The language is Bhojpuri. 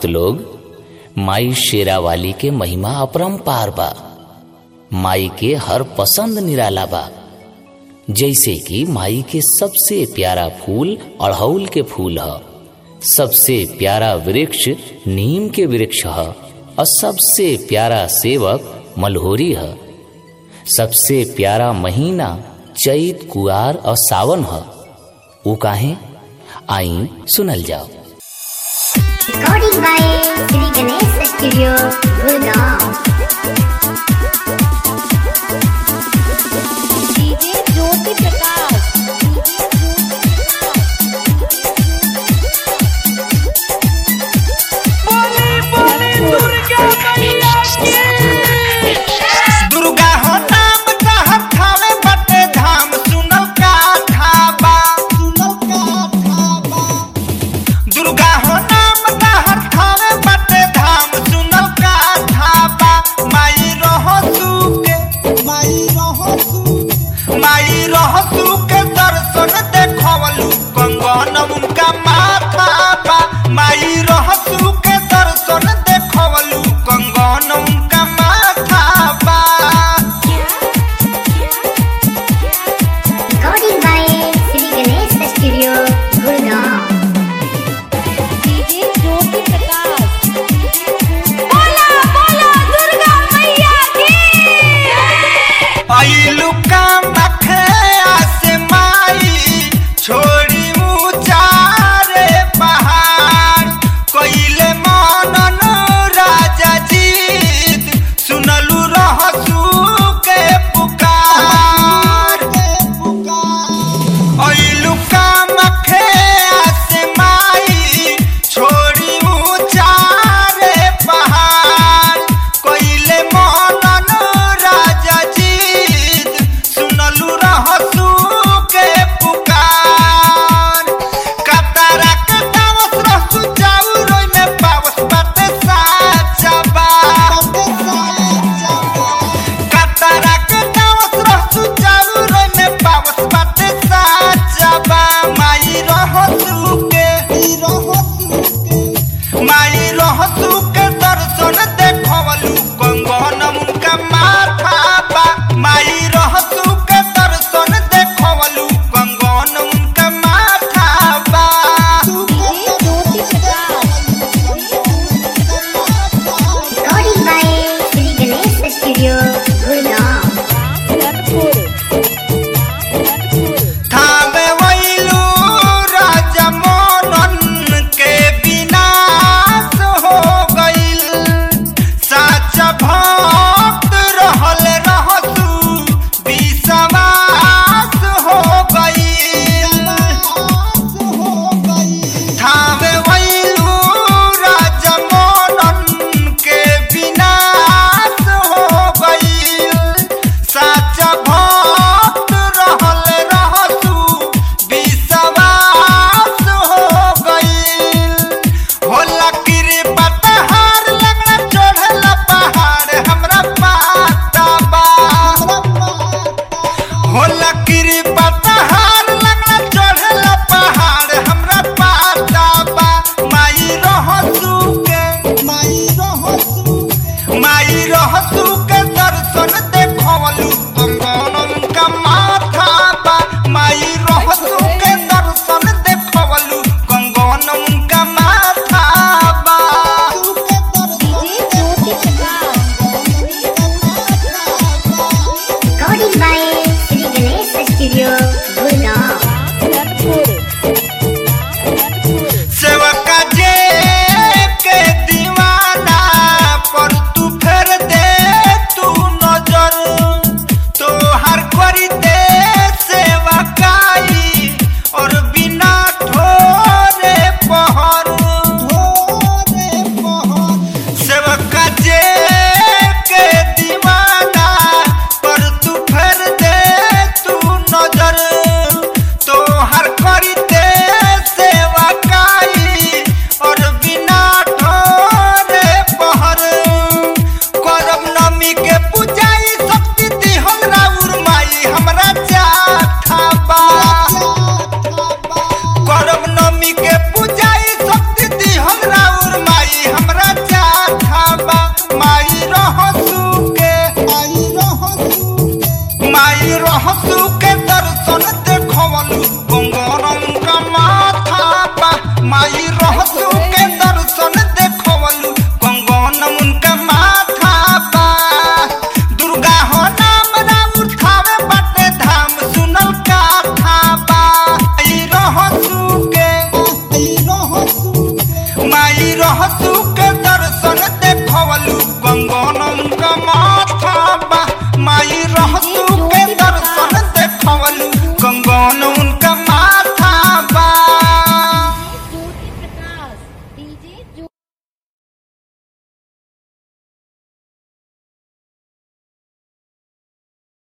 भक्त लोग माई शेरा वाली के महिमा अपरंपार बा माई के हर पसंद निराला बा जैसे कि माई के सबसे प्यारा फूल अड़हौल के फूल ह सबसे प्यारा वृक्ष नीम के वृक्ष ह और सबसे प्यारा सेवक मलहोरी है सबसे प्यारा महीना चैत कुआर और सावन है वो काहे आई सुनल जाओ Recording by Sri Ganesh Studio, Gurgaon. DJ Jyoti Prakash Durga हो नाम कहत थावे बटे धाम सुनल का थाबा सुनल का थाबा दुर्गा हो नाम कहत थावे बटे धाम सुनल का थाबा माई रहो सुके माई रहो सु माई रहो सुके दर्शन देखवलु कंगन उनका माथा बा माई रहो सुके दर्शन देखवलु कंगन उनका माथा बा Recording by Sri Ganesh Studio, Gurgaon. DJ Jyoti Prakash बोला बोला दुर्गा मैया की आइलू काम रखे आसे माई छोड़ी ऊंचारे पहाड़ कोइले मनन राजा जीत सुनलू रहसू के पुकार आइलू काम रखे आसे माई छोड़ी ऊंचारे पहाड़ कोइले मनन राजा जीत सुनलू रहसू के पुकार कतरा के दावस रहसू जाऊ रोई में पावस बाटे साचा बा कतरा के दावस रहसू जाऊ रोई में पावस बाटे साचा बा माई रहसू के माई रहसू के दर्शन देखवलू कंगन उनका माथा बा माई रहसू के दर्शन देखवलू कंगन उनका माथा बा DJ Jyoti Prakash Recording by Sri Ganesh Studio, Gurgaon. रनपुर थावे वैलू राजा मोनन के विनाश हो गइल सच भक्त रहल रहसू विश्वास हो गइल थावे वैलू राजा मोनन के विनाश हो गइल सच भक्त रहल रहसू विश्वास हो गइल होला कृपा तहार लगना चढ़ला पहाड़ हमरा पाता बा होला कृपा तहार लगना चढ़ला पहाड़ हमरा पाता बा माई रहसू के माई रहसू माई रहसू के दर्शन देखवलू कंगन उनका माथा बा माई रहसू के दर्शन देखवलू कंगन उनका माथा बा DJ Jyoti Prakash Recording by Sri Ganesh Studio, Gurgaon.